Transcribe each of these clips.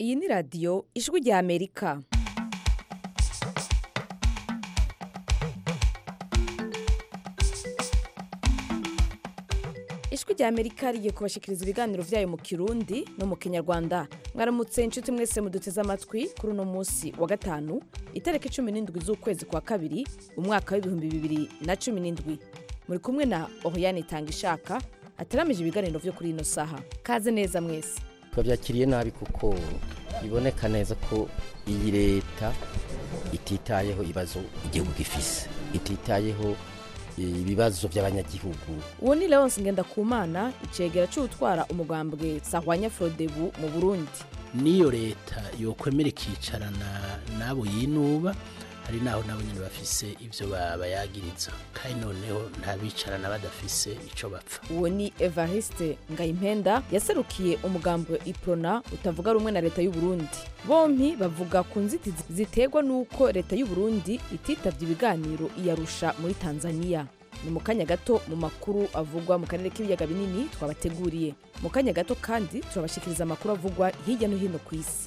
iyi ni radiyo ijwi rya amerika ijwi rya amerika rigiye kubashikiriza ibiganiro byayo mu kirundi no mu kinyarwanda mwaramutse inshuti mwese muduteze amatwi kuri uno munsi wa gatanu itariki cumi n'indwi z'ukwezi kwa kabiri umwaka w'ibihumbi bibiri na cumi n'indwi muri kumwe na oriyani itanga ishaka ateramije ibiganiro byo kuri ino saha kaze neza mwese twabyakiriye nabi kuko biboneka neza ko iyi leta ititayeho ibibazo igihugu gifise ititayeho ibibazo by'abanyagihugu uwo ni leonce ngendakumana icegera cy'utwara umugambwe sahwanya frodebu mu burundi niyo leta yokwemera ikicarana n'abo yinuba hari naho nabo nyine bafise ibyo babayagiriza kandi noneho ntabicarana badafise icyo bapfa uwo ni evariste ngayimpenda yaserukiye umugambwe iprona utavuga rumwe na leta y'u Burundi bompi bavuga ku nzitizi ziterwa n'uko leta y'u Burundi ititabye ibiganiro iyarusha muri tanzania ni mu kanya gato mu makuru avugwa mu karere k'ibiyaga binini twabateguriye mu kanya gato kandi turabashikiriza amakuru avugwa hirya no hino ku isi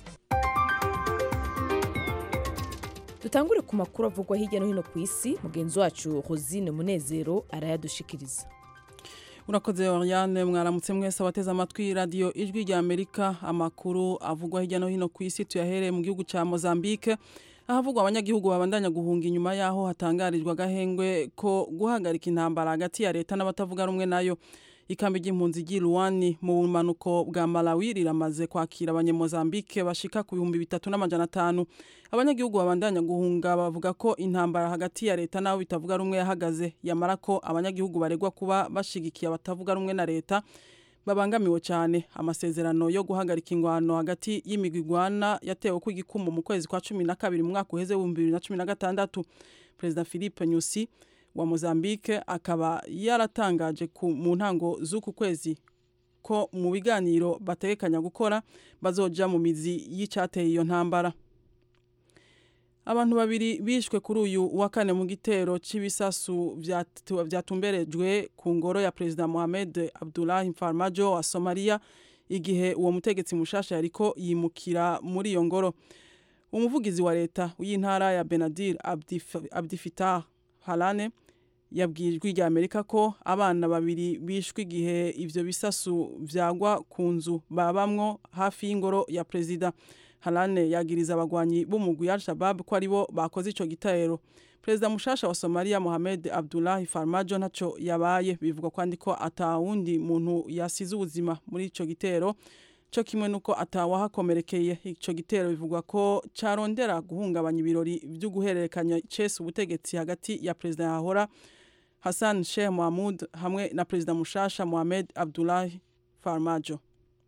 dutangure ku makuru avugwa hirya no hino ku isi mugenzi wacu rosine munezero arayadushikiriza urakoze oriane mwaramutse mwese abateze amatwi radiyo ijwi rya amerika amakuru avugwa hirya no hino ku isi tuyahereye mu gihugu cya mozambique ahavugwa abanyagihugu babandanya guhunga inyuma y'aho hatangarijwe agahengwe ko guhagarika intambara hagati ya leta n'abatavuga rumwe nayo ikambi ry'impunzi ry'iruwani mu bumanuko bwa malawi riramaze kwakira abanyamozambike bashika ku bihumbi bitatu n'amajana atanu abanyagihugu babandanya guhunga bavuga ko intambara hagati ya leta n'abo bitavuga rumwe yahagaze yamara ko abanyagihugu baregwa kuba bashigikiye abatavuga rumwe na leta babangamiwe cyane amasezerano yo guhagarika ingwano hagati y'imigwi igwana yatewe ku igikumu mu kwezi kwa cumi na kabiri mu mwaka uheze w'ibihumbi bibiri na cumi na gatandatu perezida philippe nyusi wa Mozambique akaba yaratangaje mu ntango z'uku kwezi ko mu biganiro bategekanya gukora bazoja mu mizi y'icyateye iyo ntambara abantu babiri bishwe kuri uyu wa kane mu gitero cy'ibisasu byatumberejwe ku ngoro ya perezida Mohamed Abdullahi Farmajo wa Somalia igihe uwo mutegetsi mushasha yariko yimukira muri iyo ngoro umuvugizi wa leta w'intara ya Benadir Abdifitah Halane yabwirijwe rya Amerika ko abana babiri bishwe igihe ivyo bisasu vyagwa ku nzu babamwo hafi y'ingoro ya perezida Halane yagiriza abagwanyi b'umugwi Al-Shabaab ko aribo bakoze ico gitero perezida mushasha wa Somalia Mohamed Abdullahi Farmajo ntaco yabaye bivugwa kwandi ko atawundi muntu yasize ubuzima muri ico gitero cyo kimwe nuko atawahakomerekeye ico gitero bivugwa ko carondera guhungabanya ibirori byo guhererekanya cese ubutegetsi hagati ya perezida yahora Hassan Sheikh Mohamud hamwe na perezida mushasha Mohamed Abdullahi Farmajo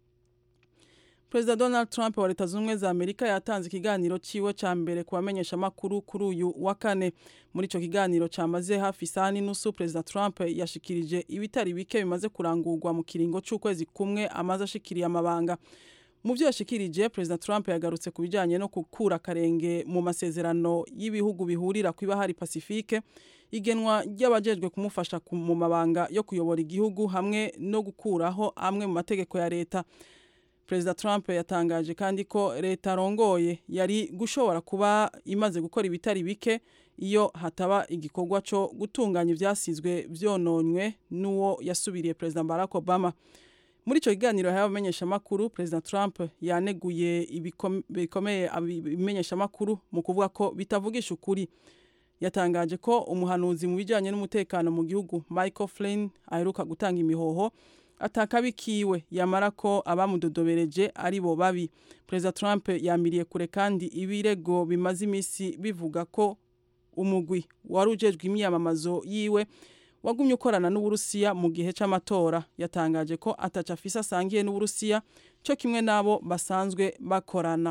Perezida Donald Trump wa Leta Zunze za Amerika yatanze ikiganiro ciwe ca mbere ku bamenyesha makuru kuri uyu wa kane muri ico kiganiro camaze hafi isaha n'inusu Perezida Trump yashikirije ibitari bike bimaze kurangurwa mu kiringo c'ukwezi kumwe amaze ashikiriye amabanga mu byo yashikirije Perezida Trump yagarutse ku bijanye no gukura akarenge mu masezerano y'ibihugu bihurira ku ibahari Pacifique igenwa ry'abajejwe kumufasha mu mabanga yo kuyobora igihugu hamwe no gukuraho amwe mu mategeko ya leta Perezida Trump yatangaje kandi ko leta arongoye yari gushobora kuba imaze gukora ibitari bike iyo hataba igikorwa cyo gutunganya ivyasizwe vyononywe n'uwo yasubiriye Perezida Barack Obama muri ico kiganiro yahawe abamenyeshamakuru Perezida Trump yaneguye ibikomeye ibimenyeshamakuru mu kuvuga ko bitavugisha ukuri yatangaje ko umuhanuzi mu bijyanye n'umutekano mu gihugu Michael Flynn aheruka gutanga imihoho atakabikiwe yamara ko abamudodobereje ari bo babi perezida Trump yamiriye kure kandi ibirego bimaze iminsi bivuga ko umugwi wari ujejwe imyamamazo yiwe wagumye ukorana n'uburusiya mu gihe c'amatora yatangaje ko ataca afise asangiye n'uburusiya cyo kimwe n'abo basanzwe bakorana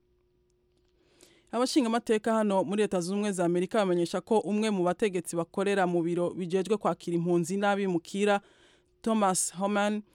abashinga amateka hano muri leta zunze ubumwe za amerika bamenyesha ko umwe mu bategetsi bakorera mu biro bijejwe kwakira impunzi n'abimukira thomas homan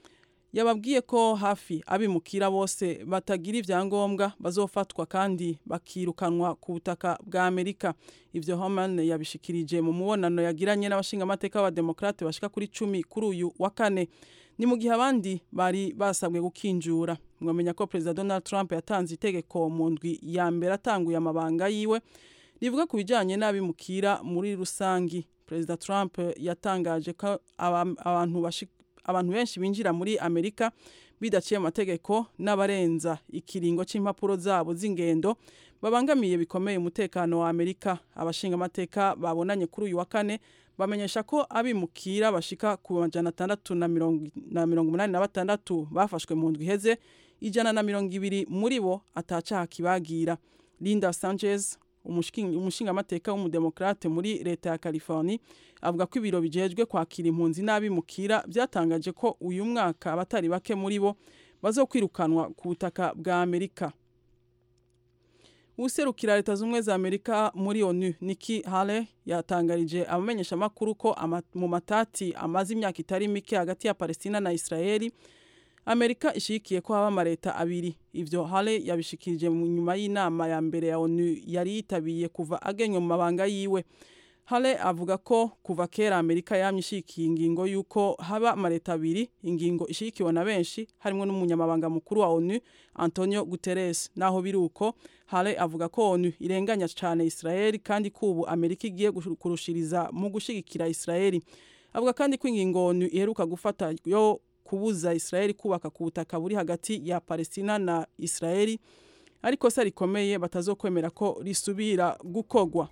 yababwiye ko hafi abimukira bose batagira ivyangombwa bazofatwa kandi bakirukanwa ku butaka bwa Amerika ivyo Homan yabishikirije mu mubonano yagiranye n'abashingamateka b'abademokrate bashika kuri cumi kuri uyu wa kane ni mu gihe abandi bari basabwe gukinjura mwamenya ko perezida Donald Trump yatanze itegeko mu ndwi ya mbere atanguye amabanga yiwe rivuga ku bijanye n'abimukira muri rusangi perezida Trump yatangaje ko abantu bashika abantu benshi binjira muri Amerika bidaciye amategeko n'abarenza ikiringo c'impapuro zabo z'ingendo babangamiye bikomeye umutekano wa Amerika abashinga amateka babonanye kuri uyu wa kane bamenyesha ko abimukira bashika ku majana atandatu na mirongo umunani na batandatu bafashwe mu ndwi iheze ijana na mirongo ibiri muri bo atacaha kibagira Linda Sanchez umushingamateka w'umudemokrate muri leta ya California avuga ko ibiro bijejwe kwakira impunzi n'abimukira byatangaje ko uyu mwaka abatari bake muri bo bazokwirukanwa ku butaka bwa Amerika userukira leta z'ubumwe za Amerika muri ONU Nikki Haley yatangarije abamenyesha makuru ko ama, mu matati amaze imyaka itari mike hagati ya Palestina na Israeli Amerika ishikiye ko haba amareta abiri ivyo Hale yabishikirije mu nyuma y'inama ya mbere ya ONU yari yitabiye kuva agenywe mu mabanga yiwe Hale avuga ko kuva kera Amerika yamye ishikiye ingingo yuko haba amareta abiri ingingo ishikiwe na benshi harimo n'umunyamabanga mukuru wa ONU Antonio Guterres naho biruko Hale avuga ko ONU irenganya cyane Israel kandi kubu Amerika igiye kurushiriza mu gushigikira Israel avuga kandi ko ingingo ONU iheruka gufata yo kubuza Israeli kubaka ku butaka buri hagati ya Palestina na Israeli ariko se rikomeye batazokwemera ko risubira gukogwa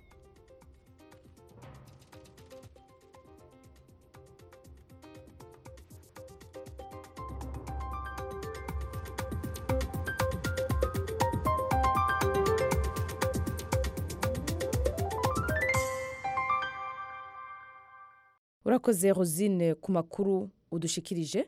urakoze rosine ku makuru udushikirije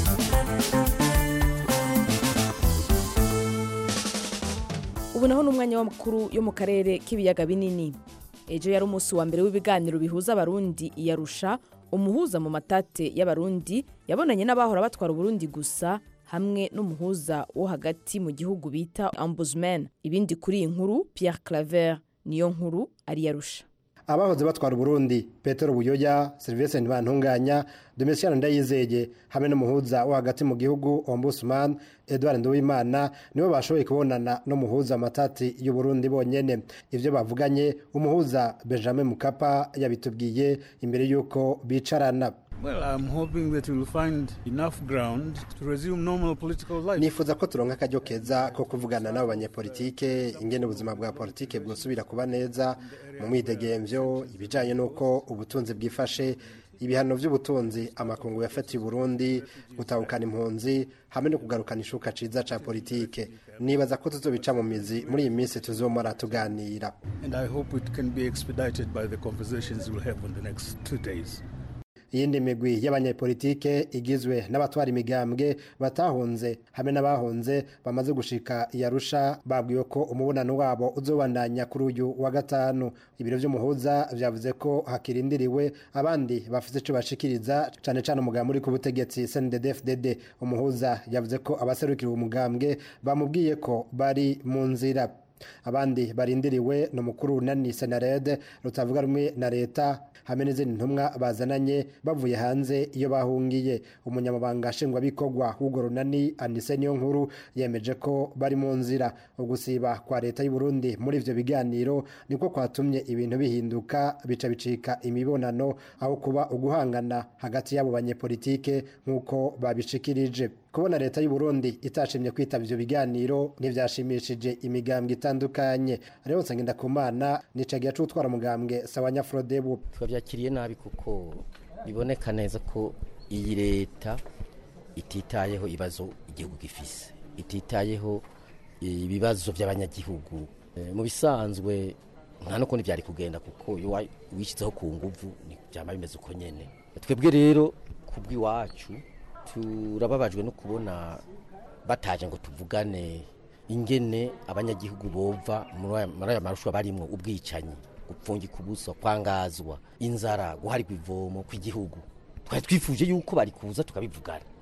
ubu naho ni umwanya w'amakuru yo mu karere k'ibiyaga binini ejo yari umunsi wa mbere w'ibiganiro bihuza abarundi iyarusha umuhuza mu matate y'abarundi yabonanye n'abahora batwara uburundi gusa hamwe n'umuhuza wo hagati mu gihugu bita ombudsman ibindi kuri iyi nkuru pierre claver niyo nkuru ariyarusha abahoze batwara uburundi petero buyoya serivisi ntibantunganya domitiyani ndayizeye hamwe n'umuhuza wo hagati mu gihugu ombudsman edouard nduwimana nibo bashoboye kubonana n'umuhuza amatati y'uburundi bonyene ivyo bavuganye umuhuza benjamin mukapa yabitubwiye imbere y'uko bicarana Well, I'm hoping that we'll find enough ground to resume normal political life. nifuza ko turonka akaryo keza ko kuvugana n'abo banyepolitike ingene ubuzima bwa politike bwosubira kuba neza mu mwidegemvyo ibijanye n'uko ubutunzi bwifashe ibihano vy'ubutunzi amakungu yafatiye Burundi gutahukana impunzi hamwe no kugarukana ishuka ciza ca politike nibaza ko tuzobica mu mizi muri iyi minsi tuzomara tuganira And I hope it can be expedited by the conversations we'll have in the next two days. iyindi migwi y'abanyepolitike igizwe n'abatwara imigambwe batahunze hamwe n'abahunze bamaze gushika iyarusha babwiwe ko umubonano wabo uzobandanya kuri uyu wa gatanu ibiro vy'umuhuza vyavuze ko hakirindiriwe abandi bafite ico bashikiriza cane cane umugambi uri ku butegetsi CNDD-FDD umuhuza yavuze ko abaserukira umugambwe bamubwiye ko bari mu nzira abandi barindiriwe ni umukuru unani senarede rutavuga rumwe na leta hamwe n'izindi ntumwa bazananye bavuye hanze iyo bahungiye umunyamabanga nshingwabikorwa w'urwo runani anise niyo nkuru yemeje ko bari mu nzira ugusiba kwa leta y'u Burundi muri ivyo biganiro niko kwatumye ibintu bihinduka bica bicika imibonano aho kuba uguhangana hagati y'abo banyepolitike nk'uko babishikirije kubona leta y'u Burundi itashimye kwitaba ivyo biganiro ntivyashimishije imigambwe itandukanye rero nsengenda kumana nicagiye cutwara umugambwe sawanya Frodebu twabyakiriye nabi kuko biboneka neza ko iyi leta ititayeho ibibazo igihugu gifise ititayeho ibibazo by'abanyagihugu Eh, mu bisanzwe nta n'ukundi byari kugenda kuko iyo wa- wishyizeho ku nguvu ni- byaba bimeze uko nyene twebwe rero ku bw'iwacu turababajwe no kubona bataje ngo tuvugane ingene abanyagihugu bova muri aya- muri aya marushanwa barimwo ubwicanyi gupfungika ubusa kwangazwa inzara guharigwa ivomo kw'igihugu twari twifuje yuko bari kuza tukabivugana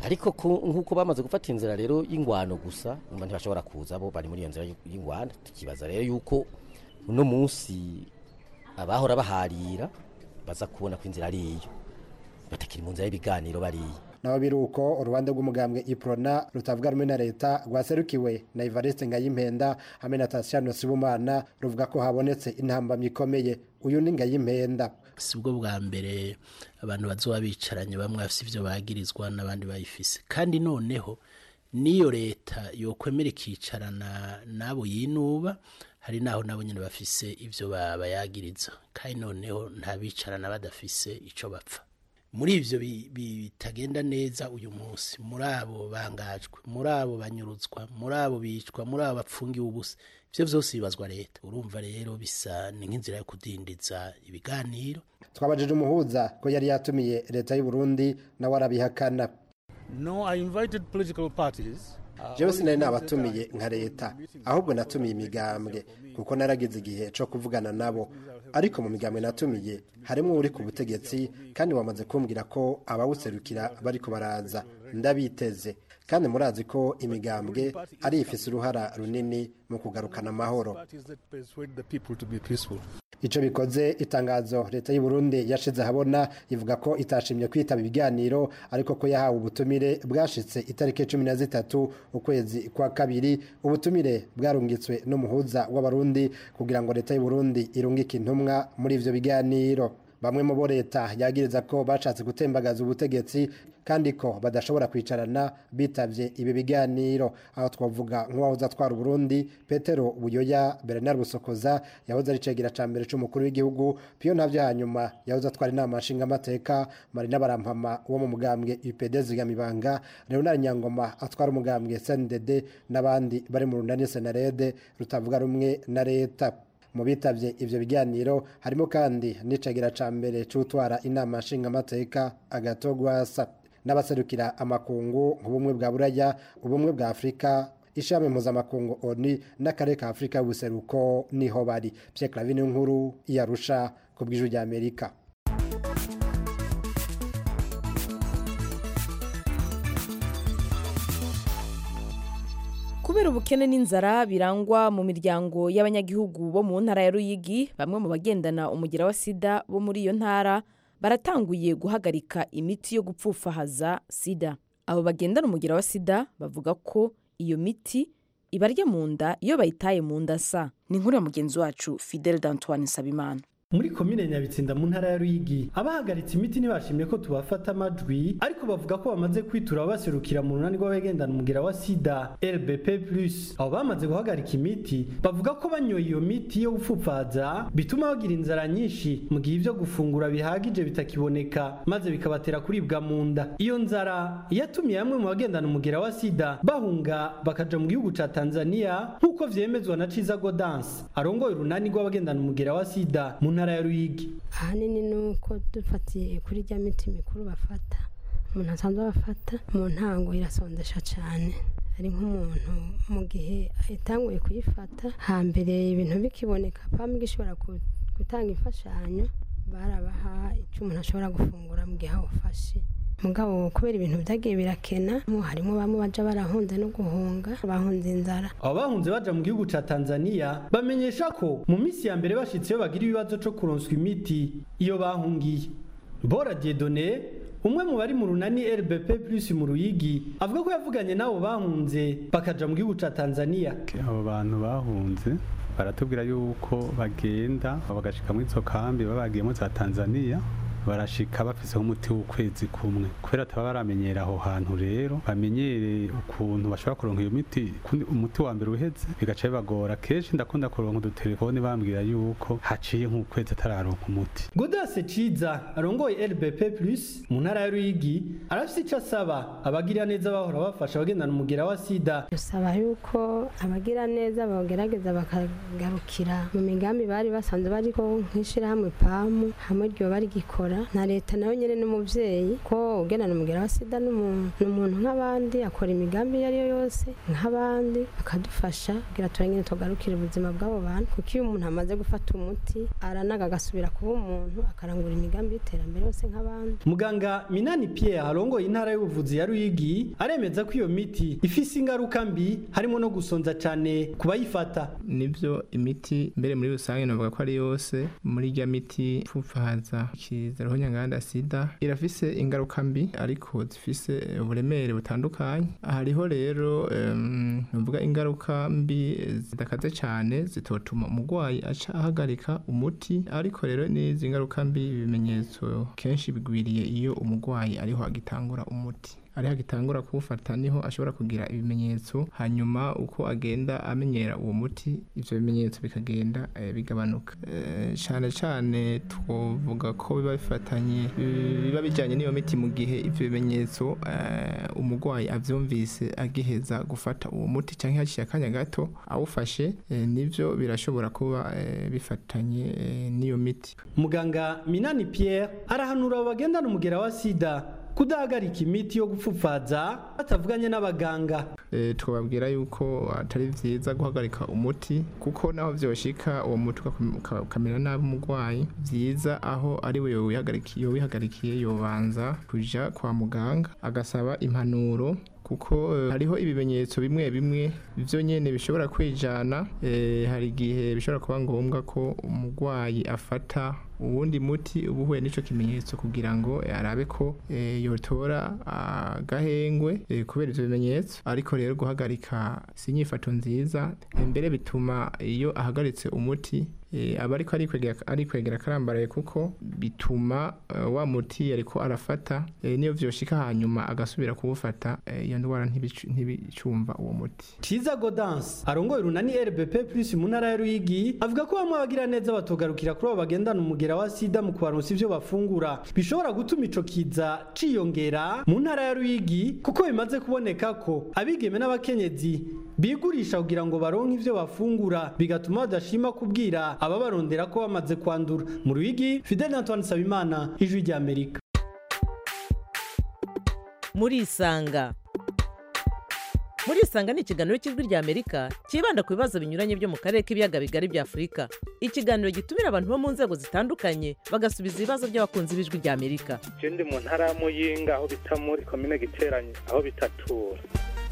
ariko ku- nk'uko bamaze gufata inzira rero y'ingwano gusa umva ntibashobora kuza bo bari muri iyo nzira y'ingwano tukibaza rero yuko uno munsi abahora baharira baza kubona ko inzira ari iyo batakiri mu nzira y'ibiganiro bariya naho biri uko urubanza rw'umugambwe iprona rutavuga rumwe na leta rwaserukiwe na Evariste Ngayimpenda hamwe na Tatiana Sibumana ruvuga ko habonetse intambamyi ikomeye uyu ni Ngayimpenda si bwo bwa mbere abantu bazoba bicaranye bamwe bafite ibyo bagirizwa n'abandi bayifise kandi noneho n'iyo leta yokwemera ikicarana n'abo yinuba hari naho nabo nyine bafise ibyo ba- bayagiriza kandi noneho nta bicarana badafise icyo bapfa muri ibyo bi- bi- bitagenda neza uyu munsi muri abo bangajwe muri abo banyurutswa muri abo bicwa muri abo bapfungiwe ubusa ibyo byose bibazwa leta urumva rero bisa ni nk'inzira yo kudindiza ibiganiro twabajije umuhuza ko yari yatumiye leta y'u Burundi nawe arabihakana No, I invited political parties. jewe sinari nabatumiye nka leta ahubwo natumiye imigambwe kuko naragize igihe cyo kuvugana nabo ariko mu migambwe natumiye harimo uri ku butegetsi kandi wamaze kumbwira ko abawuserukira bariko baraza ndabiteze kandi murazi ko imigambwe ari ifise uruhara runini mu kugarukana amahoro Parties that persuade the people to be peaceful. Ico bikoze itangazo leta y'u Burundi yashize ahabona ivuga ko itashimye kwitaba ibiganiro ariko ko yahawe ubutumire bwashitse itariki cumi na zitatu ukwezi kwa kabiri ubutumire bwarungitswe n'umuhuza w'abarundi kugira ngo leta y'u Burundi irungike intumwa muri ivyo biganiro bamwe mu bo leta yagiriza ko bashatse gutembagaza ubutegetsi kandi ko badashobora kwicarana bitavye ibi biganiro aho twavuga nk'uwahoze atwara Burundi Petero Buyoya Bernard Busokoza yahoze ari cegera ca mbere c'umukuru w'igihugu Pio Ntavyo hanyuma yahoze atwara inama nshinga amateka Marina Barampama wo mu mugambwe UPD Zigamibanga Leonard Nyangoma atwara umugambwe CNDD n'abandi bari mu runani Senarede rutavuga rumwe na leta mu bitavye ivyo biganiro harimo kandi n'icegera ca mbere c'utwara inama nshingamateka agatogwasa n'abaserukira amakungu nk'ubumwe bwa buraya ubumwe bwa afurika ishami mpuzamakungu oni n'akarere ka afurika y'ubuseruko niho bari pierre clavine nkuru iyarusha ku bw'ijwi rya amerika kubera ubukene n'inzara birangwa mu miryango y'abanyagihugu bo mu ntara ya ruyigi bamwe mu bagendana umugira wa sida bo muri iyo ntara baratanguye guhagarika imiti yo gupfufahaza sida abo bagendana umugira wa sida bavuga ko iyo miti ibarya mu nda iyo bayitaye mu nda sa ni inkuru ya mugenzi wacu fidel d'antoine nsabimana muri komine nyabitsinda mu ntara ya ruyigi abahagaritse imiti ntibashimye ko tubafata amajwi ariko bavuga ko bamaze kwitura abaserukira mu runani rw'abagendana umugera wa sida rbp plus abo bamaze guhagarika imiti bavuga ko banyoye iyo miti yo gupfupfaza bituma bagira inzara nyinshi mu gihe ibyo gufungura bihagije bitakiboneka maze bikabatera kuribwa mu nda iyo nzara yatumye bamwe mu bagendana umugera wa sida bahunga bakaja mu gihugu ca tanzania nk'uko vyemezwa na ciza godanse arongoye urunani rw'abagendana umugera wa sida mu ntara ya ruyigi ahanini ni uko dufatiye kuri rya miti mikuru bafata umuntu asanzwe bafata mu ntango irasondesha cyane ari nk'umuntu mu gihe yatanguye kuyifata hambere ibintu bikiboneka pamwe ishobora ku- gutanga imfashanyo barabaha icyo umuntu ashobora gufungura mu gihe awufashe mugabo kubera ibintu byagiye birakena mo harimo bamwe baja barahunze no guhunga bahunze inzara abo bahunze baja mu gihugu ca tanzania bamenyesha ko mu minsi ya mbere bashitseyo bagira ibibazo co kuronswa imiti iyo bahungiye bora diedone umwe mu bari mu runani rbp plus mu ruyigi avuga ko yavuganye n'abo bahunze bakaja mu gihugu ca tanzania abo bantu bahunze baratubwira yuko bagenda bagashika muri izo kambi baba bagiyemo za tanzania barashika bafiseho umuti w'ukwezi kumwe kubera ataba baramenyera aho hantu rero bamenyereye ukuntu bashobora kuronka iyo miti kundi umuti wa mbere uheze bigaca bibagora kenshi ndakunda kuronka udutelefone bambwira yuko haciye nk'ukwezi atararonka umuti godase ciza arongoye rbp plus mu ntara ya ruyigi arafise ico asaba abagira neza bahora bafasha abagendana umugera wa sida dusaba yuko abagira neza bagerageza bakagarukira mu migambi bari basanzwe bariko nk'ishirahamwe pamu hamwe ryo bari gikora kubikora na leta nayo nyine n'umubyeyi ko ugendana umugera wa sida ni umuntu nk'abandi akora imigambi iyo ari yo yose nk'abandi akadufasha kugira turangire tugarukire ubuzima bw'abo bantu kuko iyo umuntu amaze gufata umuti aranaga agasubira kuba umuntu akarangura imigambi y'iterambere yose nk'abandi muganga minani pierre arongoye intara y'ubuvuzi ya ruyigi aremeza ko iyo miti ifise ingaruka mbi harimo no gusonza cyane ku bayifata nibyo imiti mbere muri rusange navuga ko ari yose muri irya miti ipfupfahaza ikizaroho nyanganda sida irafise ingaruka mbi ariko zifise uburemere butandukanye hariho rero um, navuga ingaruka mbi zidakaze cyane zitotuma umurwayi aca ahagarika umuti ariko rero n'izi ngaruka mbi ibimenyetso kenshi bigwiriye iyo umurwayi ariho agitangura umuti ariho agitangura kuwufata niho ashobora kugira ibimenyetso hanyuma uko agenda amenyera uwo muti ivyo bimenyetso bikagenda e, bigabanuka e, cyane cyane twovuga ko biba bifatanye biba bijyanye n'iyo miti mu gihe ivyo bimenyetso e, umurwayi avyumvise agiheza gufata uwo muti cyangwa haciye akanya gato awufashe e, nivyo birashobora kuba e, bifatanye e, n'iyo miti muganga minani pierre arahanura abo bagendana umugera wa sida kudahagarika imiti yo gupfupfaza batavuganye n'abaganga e, tukababwira yuko atari vyiza guhagarika umuti kuko naho vyoshika uwo muti ukamera nabi umurwayi vyiza aho ari we yowihagarikiye yobanza kuja kwa muganga agasaba impanuro kuko uh, hariho ibimenyetso bimwe bimwe byo nyene bishobora kwijana e, hari igihe bishobora kuba ngombwa ko umurwayi afata uwundi muti uba uhuye n'icyo kimenyetso kugira ngo arabe ko e, yotora agahengwe e, kubera ivyo bimenyetso ariko rero guhagarika si inyifato nziza mbere bituma iyo ahagaritse umuti e, aba ariko ari kwegera akarambaraye kuko bituma uh, wa muti yariko arafata e, niyo vyoshika hanyuma agasubira kuwufata iyo e, ndwara ntibicumva uwo muti Ciza Godance arongoye urunani RBP plus mu ntara ya Ruyigi avuga ko bamwe abagira neza batogarukira kuri abo bagendana umugera wa sida mu kubaronsa ivyo bafungura bishobora gutuma ico kiza ciyongera mu ntara ya Ruyigi kuko bimaze kuboneka ko abigeme n'abakenyezi bigurisha kugira ngo baronke ivyo bafungura bigatuma badashima kubwira ababarondera ko bamaze kwandura mu Ruyigi Fidel Antoine Sabimana ijwi rya Amerika muri isanga muri isanga ni ikiganiro cy'ijwi rya amerika cyibanda ku bibazo binyuranye byo mu karere k'ibiyaga bigari bya afurika ikiganiro gitumira abantu bo mu nzego zitandukanye bagasubiza ibibazo by'abakunzi b'ijwi rya amerika je ndi mu ntara ya muyinga aho bita muri komine giteranye aho bitatura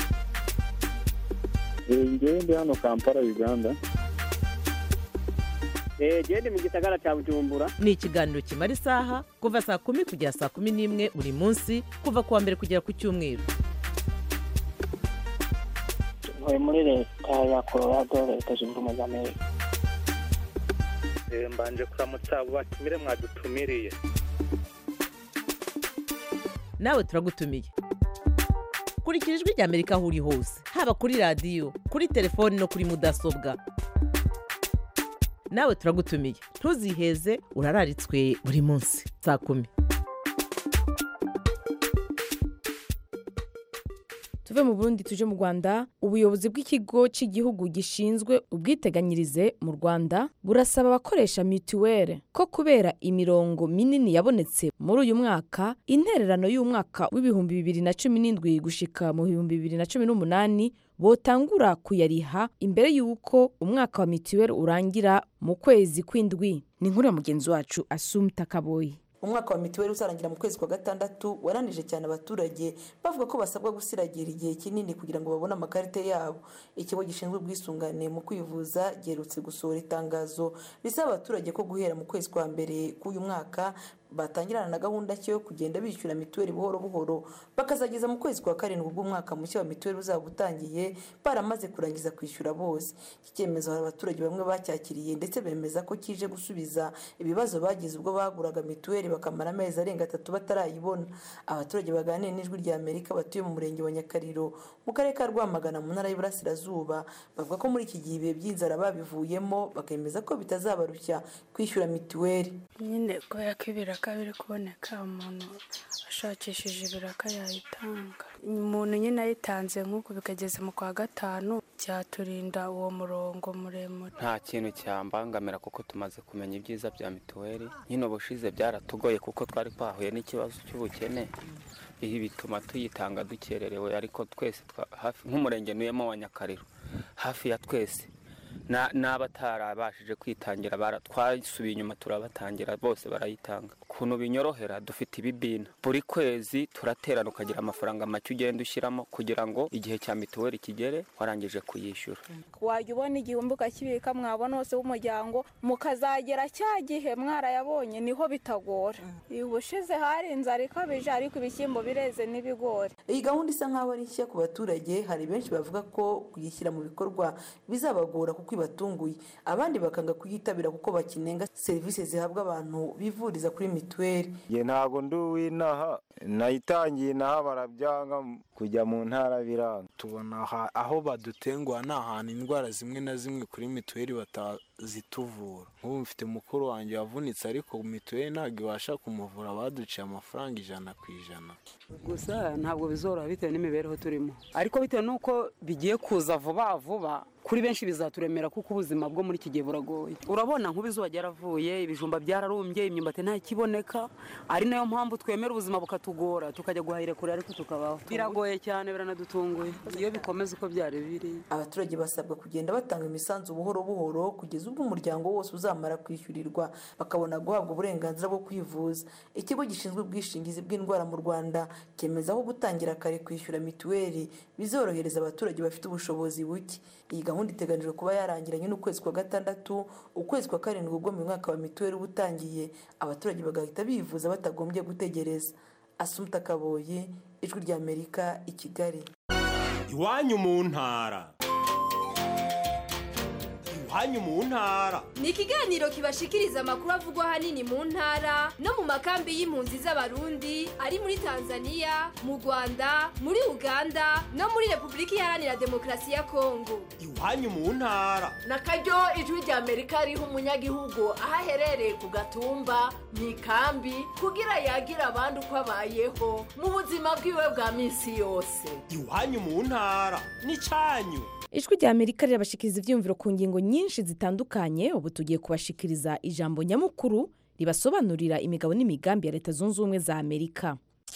ngewe ndi hano kampala uganda gende mu gisagara cya bujumbura ni ikiganiro kimara isaha kuva saa kumi kugera saa kumi n'imwe buri munsi kuva ku wa mbere kugera ku cyumweru ntuye muri leta ya colorado leta zunze ubumwe za amerika mbanje kuramutsa abo batumire mwadutumiriye nawe turagutumiye kurikira ijwi rya amerika aho uri hose haba kuri radiyo kuri telefoni no kuri mudasobwa nawe turagutumiye ntuziheze urararitswe buri munsi saa kumi tuve mu burundi tuje mu rwanda ubuyobozi bw'ikigo cy'igihugu gishinzwe ubwiteganyirize mu rwanda burasaba abakoresha mituweli ko kubera imirongo minini yabonetse muri uyu mwaka intererano y'umwaka w'ibihumbi bibiri na cumi n'indwi gushika mu bihumbi bibiri na cumi n'umunani botangura kuyariha imbere y'uko umwaka wa mituweli urangira mu kwezi kw'indwi ni inkuru ya mugenzi wacu asumta kaboyi umwaka wa mituweli uzarangira mu kwezi kwa gatandatu waranije cyane abaturage bavuga ko basabwa gusiragira igihe kinini kugira ngo babone amakarita yabo ikigo gishinzwe ubwisungane mu kwivuza giherutse gusohora itangazo risaba abaturage ko guhera mu kwezi kwa mbere k'uyu mwaka batangirana na gahunda cyo yo kugenda bishyura mituweli buhoro buhoro bakazageza mu kwezi kwa karindwi bw'umwaka mushya wa mituweli uzaba utangiye baramaze kurangiza kwishyura bose iki cyemezo hari abaturage bamwe bacyakiriye ndetse bemeza ko kije gusubiza ibibazo bagize ubwo baguraga mituweli bakamara amezi arenga atatu batarayibona abaturage baganira n'ijwi rya amerika batuye mu murenge wa nyakariro mu karere ka rwamagana mu ntara y'iburasirazuba bavuga ko muri iki gihe ibihe by'inzara babivuyemo bakemeza ko bitazabarushya kwishyura mituweli nyine kubera ko ibiraka biri kuboneka umuntu ashakishije ibiraka yayitanga umuntu nyine ayitanze nk'uku bikageze mu kwa gatanu byaturinda uwo murongo muremure nta kintu cyambangamira kuko tumaze kumenya ibyiza bya mituweli nyine ubushize byaratugoye kuko twari twahuye n'ikibazo cy'ubukene ibi bituma tuyitanga dukererewe ariko twese hafi nk'umurenge nuyemo wa nyakariro hafi ya twese n'abatarabashije kwitangira twasubiye inyuma turabatangira bose barayitanga ukuntu binyorohera dufite ibibina buri kwezi turaterana ukagira amafaranga make ugenda ushyiramo kugira ngo igihe cya mituweli kigere warangije kuyishyura wajya ubona igihumbi ukakibika mwabona hose w'umuryango mukazagera cya gihe mwarayabonye niho bitagora ubushize hari inzara ikabije ariko ibishyimbo bireze n'ibigori iyi gahunda isa nk'aho ari nshya ku baturage hari benshi bavuga ko kuyishyira mu bikorwa bizabagora kuko ibatunguye abandi bakanga kuyitabira kuko bakinenga serivisi zihabwa abantu bivuriza kuri mituweli ye ntabwo ndi uw'inaha nayitangiye inaha barabyanga kujya mu ntara biranga tubona aho badutenguha ni ahantu indwara zimwe na zimwe kuri mituweli batazituvura nk'ubu mfite mukuru wanjye wavunitse ariko mituweli ntabwo ibasha kumuvura baduciye amafaranga ijana ku ijana gusa ntabwo bizoroha bitewe n'imibereho turimo ariko bitewe n'uko bigiye kuza vuba vuba kuri benshi bizaturemera kuko ubuzima bwo muri iki gihe buragoye urabona nk'ubu izuba ryaravuye ibijumba byararumbye imyumbati ntakiboneka ari nayo mpamvu twemera ubuzima bukatugora tukajya guhahira kure ariko tukabaho biragoye cyane biranadutunguye iyo bikomeza uko byari biri abaturage basabwa kugenda batanga imisanzu buhoro buhoro kugeza ubwo umuryango wose uzamara kwishyurirwa bakabona guhabwa uburenganzira bwo kwivuza ikigo gishinzwe ubwishingizi bw'indwara mu rwanda cyemeza aho gutangira kare kwishyura mituweli bizorohereza abaturage bafite ubushobozi buke iyi gahunda iteganijwe kuba yarangiranye n'ukwezi kwa gatandatu ukwezi kwa karindwi ubwo mu mwaka wa mituweli uba utangiye abaturage bagahita bivuza batagombye gutegereza asumuta kaboye ijwi ry'amerika i kigali iwanyu mu ntara iwanyu mu ntara ni ikiganiro kibashikiriza amakuru avugwa ahanini mu ntara no mu makambi y'impunzi z'abarundi ari muri tanzania mu rwanda muri uganda no muri repubulika iharanira demokarasi ya kongo iwanyu mu ntara na karyo ijwi rya amerika riha umunyagihugu aho aherereye ku gatumba mu ikambi kugira yagira abandi uko abayeho mu buzima bwiwe bwa minsi yose iwanyu mu ntara ni cyanyu ijwi rya amerika rirabashikiriza ibyiyumviro ku ngingo nyinshi zitandukanye ubu tugiye kubashikiriza ijambo nyamukuru ribasobanurira imigabo n'imigambi ya leta zunze ubumwe za amerika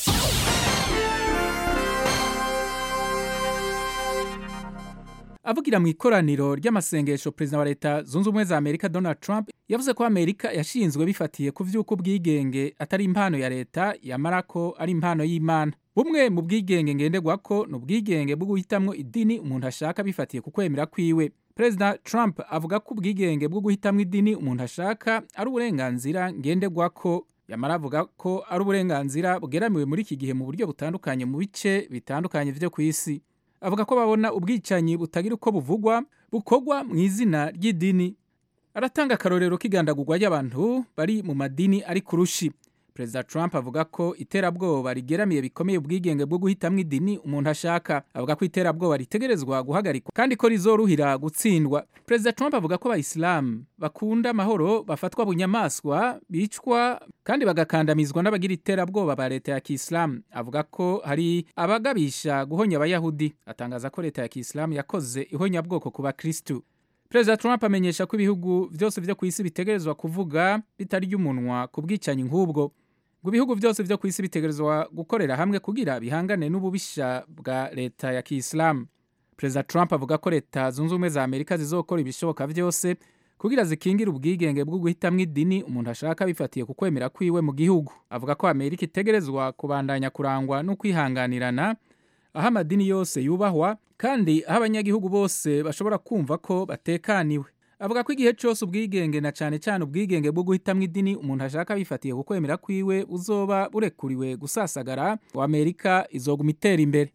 avugira mu ikoraniro ry'amasengesho perezida wa leta zunze ubumwe za amerika donald trump yavuze ko amerika yashinzwe bifatiye ku by'uko ubwigenge atari impano ya leta yamara ko ari impano y'imana bumwe mu bwigenge ngenderwa ko ni ubwigenge bwo guhitamwo idini umuntu ashaka bifatiye ku kwemera kwiwe perezida trump avuga ko ubwigenge bwo guhitamwo idini umuntu ashaka ari uburenganzira ngenderwa ko yamara avuga ko ari uburenganzira bugeramiwe muri iki gihe mu buryo butandukanye mu bice bitandukanye byo ku isi avuga ko babona ubwicanyi butagira uko buvugwa bukorwa mu izina ry'idini aratanga akarorero k'igandagurwa ry'abantu bari mu madini ari ku rushi perezida trump avuga ko iterabwoba rigeramiye bikomeye ubwigenge bwo guhitamwo idini umuntu ashaka avuga ko iterabwoba ritegerezwa guhagarikwa kandi ko rizoruhira gutsindwa perezida trump avuga ko abayisilamu bakunda amahoro bafatwa bunyamaswa bicwa kandi bagakandamizwa n'abagira iterabwoba ba leta ya kisilamu avuga ko hari abagabisha guhonya abayahudi atangaza ko leta ya kisilamu yakoze ihonyabwoko ku bakirisitu perezida trump amenyesha ko ibihugu byose byo ku isi bitegerezwa kuvuga bitarya umunwa ku bwicanyi nk'ubwo ngo ibihugu byose byo ku isi bitegerezwa gukorera hamwe kugira bihangane n'ububisha bwa leta ya kisilamu perezida trump avuga ko leta zunze ubumwe za amerika zizokora ibishoboka byose kugira zikingire ubwigenge bwo guhitamwo idini umuntu ashaka bifatiye ku kwemera kwiwe mu gihugu avuga ko amerika itegerezwa kubandanya kurangwa no kwihanganirana aho amadini yose yubahwa kandi aho abanyagihugu bose bashobora kumva ko batekaniwe avuga ko igihe cyose ubwigenge na cyane cyane ubwigenge bwo guhitamwo idini umuntu ashaka bifatiye ku kwemera kwiwe uzoba burekuriwe gusasagara ngo amerika izoguma itera imbere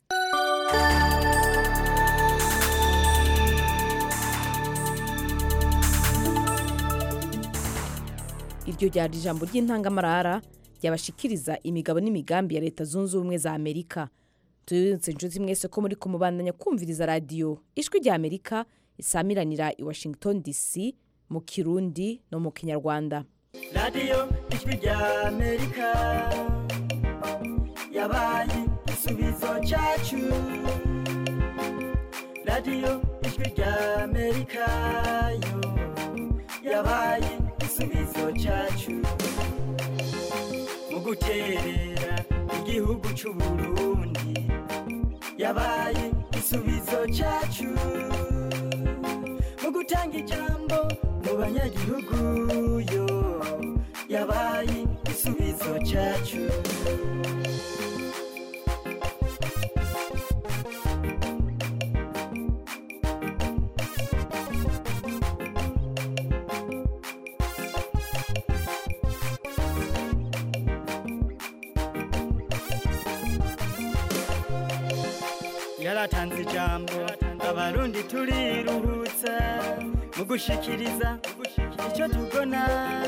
iryo ryari ijambo ry'intangamarara ryabashikiriza imigabo n'imigambi ya leta zunze ubumwe za amerika tubibutse inshuti mwese ko muri kumubandanya kumviriza radiyo ijwi rya amerika isamiranira i washington dc mu kirundi no mu kinyarwanda radiyo ijwi rya amerika yabaye igisubizo cyacu radiyo ijwi ijwi rya amerika yo yabaye igisubizo cyacu mu guterera igihugu cy'u burundi yabaye igisubizo cyacu mu gutanga ijambo mu banyagihugu yo yabaye igisubizo cyacu yaratanze ijambo abarundi turiruhutsa mu gushikiriza icyo tubona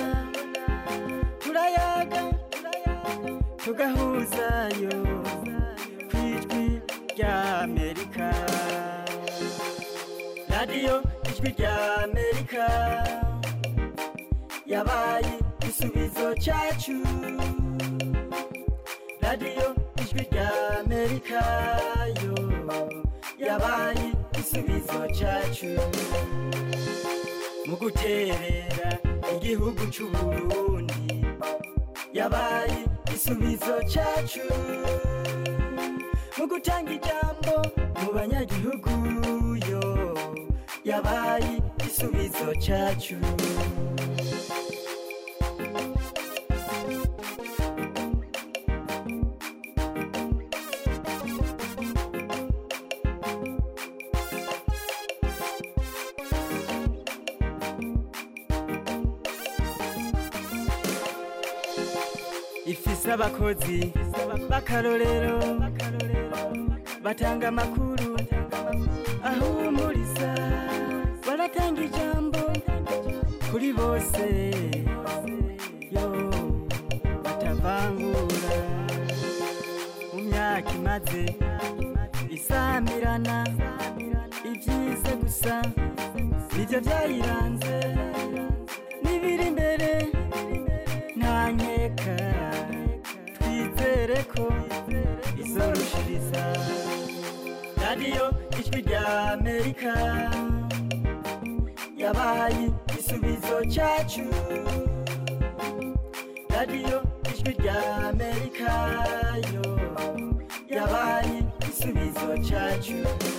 turayaga tugahuzayo ku ijwi rya amerika radiyo ijwi rya amerika yabaye igisubizo cyacu radiyo ijwi rya amerika yo yabaye igisubizo cyacu mu guterera igihugu cy'u burundi yabaye igisubizo cyacu mu gutanga ijambo mu banyagihugu yo yabaye igisubizo cyacu ifise abakozi b'akarorero batanga amakuru ahumuriza baratanga ijambo kuri bose yo batavangura mu myaka imaze isamirana ibyiza gusa nibyo byayiranze n'ibiri imbere nta nkeka twizere ko izorushiriza radiyo ijwi rya amerika yabaye igisubizo cyacu radiyo ijwi rya amerika yo yabaye igisubizo cyacu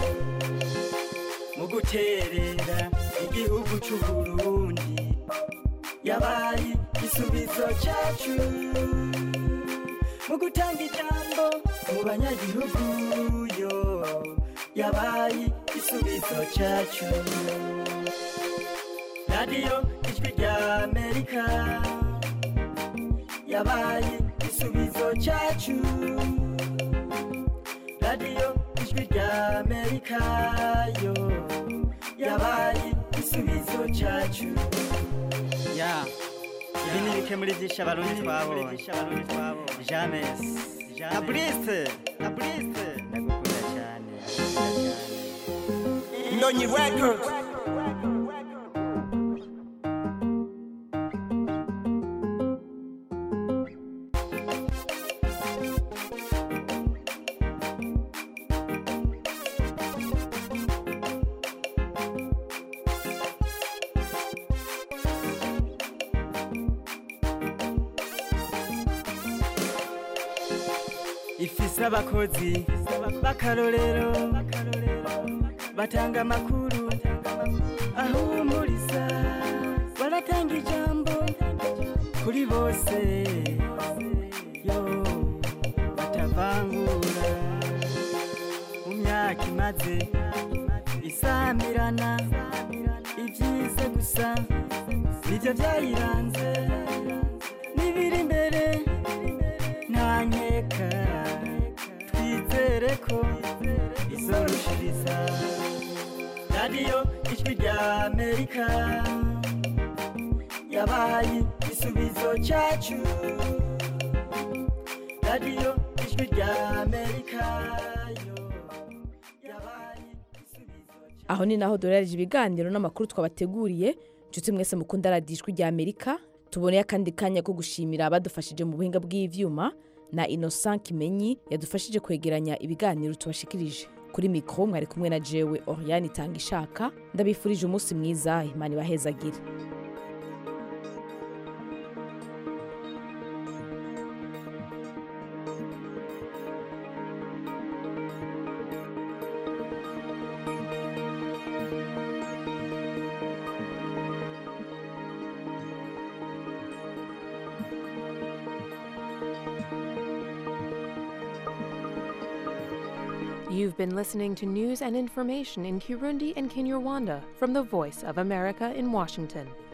mu guterera igihugu cy'u burundi yabaye igisubizo cyacu mu gutanga ijambo mu banyagihugu yo yabaye igisubizo cyacu radiyo ijwi rya amerika yabaye igisubizo cyacu radiyo ijwi rya amerika yo yabaye igisubizo cyacu ya ibi ni bike muri byinshi abarundi twabonye james na burise na burise ndagukunda cyane Ndonyi Records. ifise abakozi b'akarorero batanga amakuru ahumuriza baratanga ijambo kuri bose yo batavangura mu myaka imaze isamirana ibyiza gusa nibyo byayiranze n'ibiri imbere nta nkeka twizere ko izorushiriza radiyo ijwi rya amerika yabaye igisubizo cyacu radiyo ijwi rya amerika yo yabaye aho ni naho duherereje ibiganiro n'amakuru twabateguriye inshuti mwese mukunda radiyo ijwi rya amerika tuboneye akandi kanya ko gushimira abadufashije mu buhinga bw'ivyuma na innocent kimenyi yadufashije kwegeranya ibiganiro tubashikirije kuri mikoro mwari kumwe na jewe oriane itanga ishaka ndabifurije umunsi mwiza imana ibahezagire You've been listening to news and information in Kirundi and Kinyarwanda from the Voice of America in Washington.